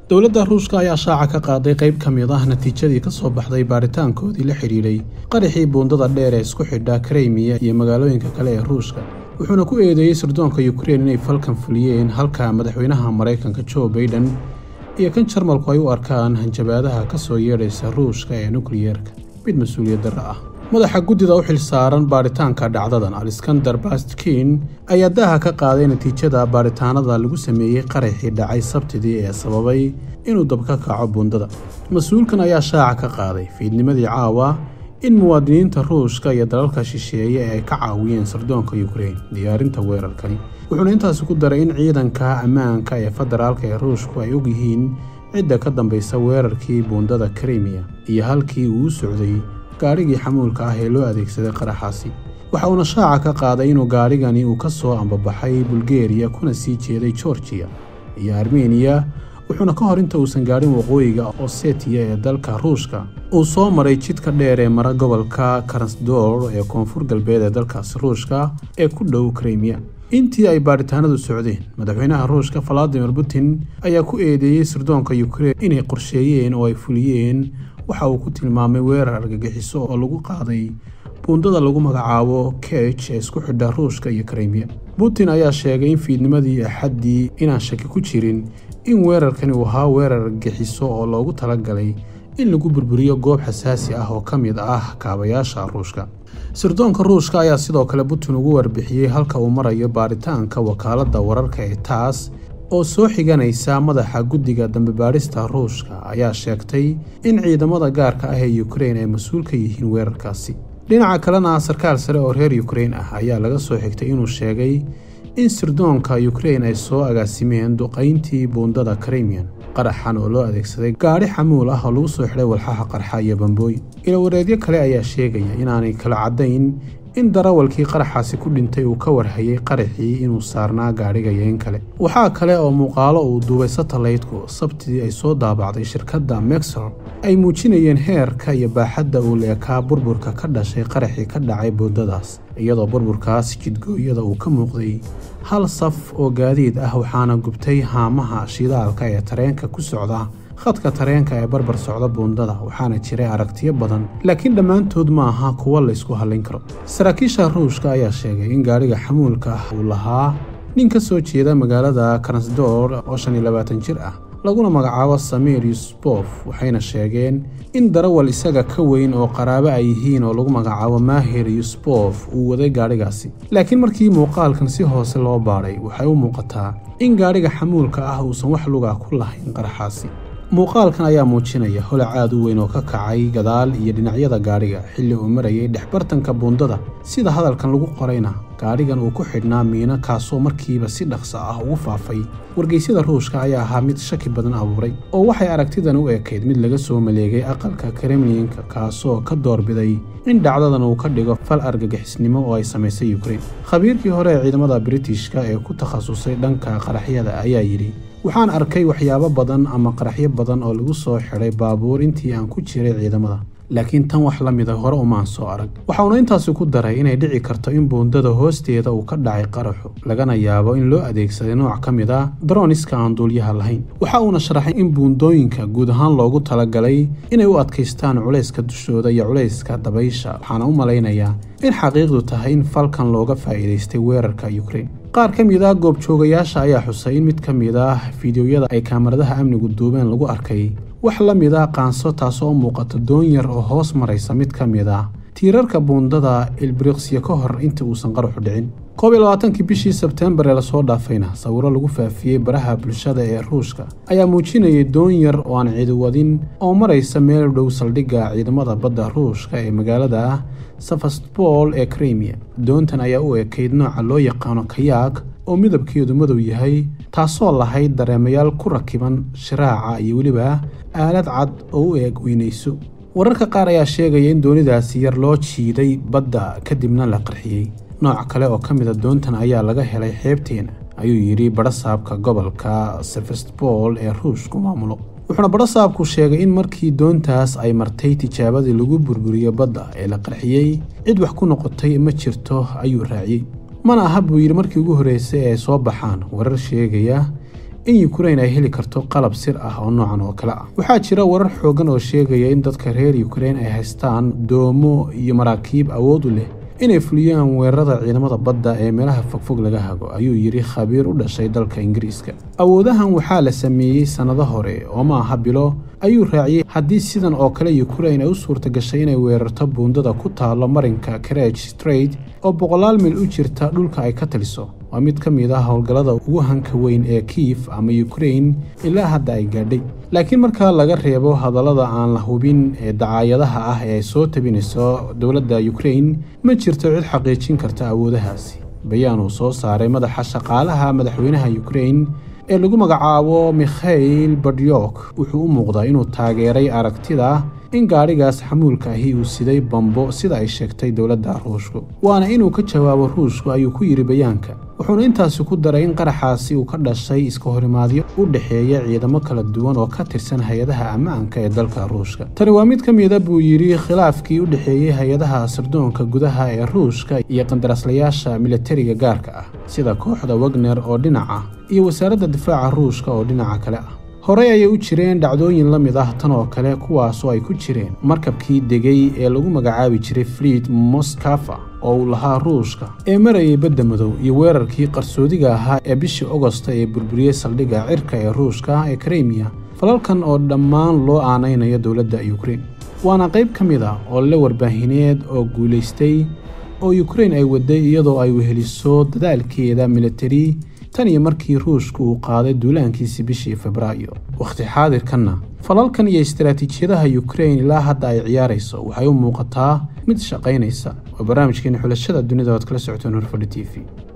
dowladda ruushka ayaa shaaca ka qaaday qayb ka mid ah natiijadii ka soo baxday baaritaankoodii la xidhiidhay qaraxii buundada dheer ee isku xidha kremiya iyo magaalooyinka kale ee ruushka wuxuuna ku eedeeyey sirdoonka ukrein inay falkan fuliyeen halka madaxweynaha maraykanka jo baiden iyo kan jarmalku ay u arkaan hanjabaadaha ka soo yeedhaysa ruushka ee nukliyeerka mid mas-uuliyad darra ah madaxa guddida u xil saaran baaritaanka dhacdadan alexander bastkin ayaa daaha ka qaaday natiijada baaritaanada lagu sameeyey qaraxii dhacay sabtidii ee sababay inuu dab ka kaco buundada mas-uulkan ayaa shaaca ka qaaday fiidnimadii caawa in muwaadiniinta ruushka iyo dalalka shisheeye ay ka caawiyeen sirdoonka ukrein diyaarinta weerarkani wuxuuna intaasi ku daray in ciidanka ammaanka ee federaalka ee ruushku ay og yihiin cidda ka dambaysa weerarkii buundada krimiya iyo halkii uu u socday gaadhigii xamuulka ah ee loo adeegsaday qaraxaasi waxa uuna shaaca ka qaaday inuu gaadhigani uu ka soo ambabaxay bulgeriya kuna sii jeeday georgiya iyo armeniya wuxuuna ka hor inta uusan gaadhin waqooyiga osetiya ee dalka ruushka uu soo maray jidka dheer ee mara gobolka karasdor ee koonfur galbeed ee dalkaasi ruushka ee ku dhow krimiya intii ay baaritaanadu socdeen madaxweynaha ruushka valadimir putin ayaa ku eedeeyey sirdoonka ukrein inay qorsheeyeen oo ay fuliyeen waxa uu ku tilmaamay weerar argagixiso oo lagu qaaday buundada lagu magacaabo kej ee isku xidha ruushka iyo krimiya putin ayaa sheegay in fiidnimadii axaddii inaan shaki ku jirin in weerarkani uu ahaa weerar argagixiso oo loogu talagalay in lagu burburiyo goob xasaasi ah oo ka mid ah kaabayaasha ruushka sirdoonka ruushka ayaa sidoo kale putin ugu warbixiyey halka uu marayo baaritaanka wakaaladda wararka ee taas oo soo xiganaysa madaxa guddiga dambebaadhista ruushka ayaa sheegtay in ciidamada gaarka ah ee ukrein ay mas-uul ka yihiin weerarkaasi dhinaca kalena sarkaal sare oo reer ukrein ah ayaa laga soo xigtay inuu sheegay in sirdoonka ukrein ay soo agaasimeen duqayntii buundada krimian qaraxan oo loo adeegsaday gaadhi xamuul ah oo lagu soo xidhay walxaha qarxa iyo bambooyin ilawareedyo kale ayaa sheegaya inaanay kala caddayn in darawalkii qaraxaasi ku dhintay uu ka warhayay qaraxii inuu saarnaa gaadhiga yeen kale waxaa kale oo muuqaalo uu duubay satalaydku sabtidii ay soo daabacday shirkadda mexor ay muujinayeen heerka iyo baaxadda uu leekaa burburka ka dhashay qaraxii ka dhacay buundadaas iyadoo burburkaas jidgooyada uu ka muuqday hal saf oo gaadiid ah waxaana gubtay haamaha shidaalka ee tareenka ku socda khadka tareenka ee barbar socda buundada waxaana jiray aragtiyo badan laakiin dhammaantood ma aha kuwo laysku hallayn karo saraakiisha ruushka ayaa sheegay in gaadhiga xamuulka ah uu lahaa nin ka soo jeeda magaalada karasdor oo shan iyo labaatan jir ah laguna magacaabo samir yusbof waxayna sheegeen in darawal isaga ka weyn oo qaraabo ay yihiin oo lagu magacaabo maahir yusbof uu waday gaadhigaasi laakiin markii muuqaalkan si hoose loo baadhay waxay u muuqataa in gaadhiga xamuulka ah uusan wax lugaa ku lahayn qaraxaasi muuqaalkan ayaa muujinaya holac aad u weyn oo ka kacay gadaal iyo dhinacyada gaadhiga xilli uu marayay dhexbartanka buundada sida hadalkan lagu qorayna gaadhigan uu ku xidhnaa miino kaasoo markiiba si dhaqso ah ugu faafay wargeysyada ruushka ayaa ahaa mid shaki badan abuuray oo waxay aragtidan u ekayd mid laga soo maleegay aqalka kremlinka kaasoo ka doorbiday in dhacdadan uu ka dhigo fal argagixisnimo oo ay samaysay ukrein khabiirkii hore ee ciidamada britishka ee ku takhasusay dhanka qaraxyada ayaa yidhi waxaan arkay waxyaabo badan ama qaraxyo badan oo lagu soo xidhay baabuur intii aan ku jiray ciidamada laakiin tan wax la mida hore umaan soo arag waxauna intaasi ku daray inay dhici karto in buundada hoosteeda uu ka dhacay qaraxu lagana yaabo in loo adeegsaday nooc ka mid ah daroniska aan duulyaha lahayn waxa uuna sharaxay in buundooyinka guud ahaan loogu talagalay inay u adkaystaan culayska dushooda iyo culayska dabaysha waxaana u malaynayaa in xaqiiqdu tahay in falkan looga faa'iidaystay weerarka ukrein qaar ka mid ah goobjoogayaasha ayaa xusay in mid ka mid ah fiidiyoyada ay kaamaradaha amnigu duubeen lagu arkay wax la mid ah qaanso taasoo u muuqata doon yar oo hoos maraysa mid ka mid ah tiirarka buundada ilbriqsya ka hor intii uusan qaraxu dhicin koob iyo labaatankii bishii sebteembar ee lasoo dhaafayna sawiro lagu faafiyey baraha bulshada ee ruushka ayaa muujinayay doon yar oo aan ciidiwadin oo maraysa meel dhow saldhigga ciidamada badda ruushka ee magaalada ah safastbol ee krimiya doontan ayaa u ekayd nooca loo yaqaano kayaag oo midabkeedu madow yahay taasoo lahayd dareemayaal ku rakiban shiraaca iyo weliba aalad cad oo u eeg weynayso wararka qaar ayaa sheegaya in doonidaasi yar loo jiiday badda kadibna la qarxiyey nooc kale oo ka mida doontan ayaa laga helay xeebteena ayuu yidhi badhasaabka gobolka sefastbol ee ruushku maamulo wuxuuna badhasaabku sheegay in markii doontaas ay martay tijaabadii lagu burburiyo badda ee la qarxiyey cid wax ku noqotay ma jirto ayuu raaciyey mana aha buu yidhi markii ugu horreysay ee ay soo baxaan warar sheegaya in ukrain ay heli karto qalab sir ah oo noocan oo kale ah waxaa jira warar xoogan oo sheegaya in dadka reer ukrain ay haystaan doomo iyo maraakiib awood u leh inay fuliyaan weerarada ciidamada badda ee meelaha fogfog laga hago ayuu yidhi khabiir u dhashay dalka ingiriiska awoodahan waxaa la sameeyey sannado hore oo ma aha bilo ayuu raaciyey haddii sidan oo kale ukrain ay u suurta gashay inay weerarto buundada ku taalo marinka kareg straight oo boqolaal mil u jirta dhulka ay ka taliso waa mid ka mid ah howlgallada ugu hanka weyn ee kiif ama ukrain ilaa hadda ay gaadhay laakiin marka laga reebo hadallada aan la hubin ee dacaayadaha ah ee ay soo tabinayso dowladda ukrain ma jirto cid xaqiijin karta awoodahaasi bayaan uu soo saaray madaxa shaqaalaha madaxweynaha ukrain ee lagu magacaabo mikhail badyok wuxuu u muuqdaa inuu taageeray aragtida in gaadhigaas xamuulka ahi uu siday bambo sida ay sheegtay dowladda ruushku waana inuu ka jawaabo ruushku ayuu ku yidhi bayaanka wuxuuna intaasi ku daray in qaraxaasi uu ka dhashay iska horimaadyo u dhexeeya ciidamo kala duwan oo ka tirsan hay-adaha ammaanka ee dalka ruushka tani waa mid ka mida buu yidhi khilaafkii u dhexeeyey hay-adaha sirdoonka gudaha ee ruushka iyo qandaraaslayaasha militariga gaarka ah sida kooxda wagner oo dhinaca iyo wasaaradda difaaca ruushka oo dhinaca kale ah horey ayay u jireen dhacdooyin la mid ah tan oo kale kuwaasoo ay ku jireen markabkii degay ee lagu magacaabi jiray fliid moskafa oo uu lahaa ruushka ee marayay badda madow iyo weerarkii qarsoodiga ahaa ee bishii ogosta ee burburiyey saldhigga cirka ee ruushka ee karemiya falalkan oo dhammaan loo aanaynayo dowladda ukrain waana qayb ka mid ah oo le warbaahineed oo guulaystay oo ukrain ay waday iyadoo ay weheliso dadaalkeeda militari tan iyo markii ruushku uu qaaday duulaankiisii bishii febraayo wakhti xaadirkanna falalkan iyo istaraatiijiyadaha ukrain ilaa hadda ay ciyaarayso waxay u muuqataa mid shaqaynaysa waa barnaamijkeena xulashada dunida oad kala socoteen horfadhi t v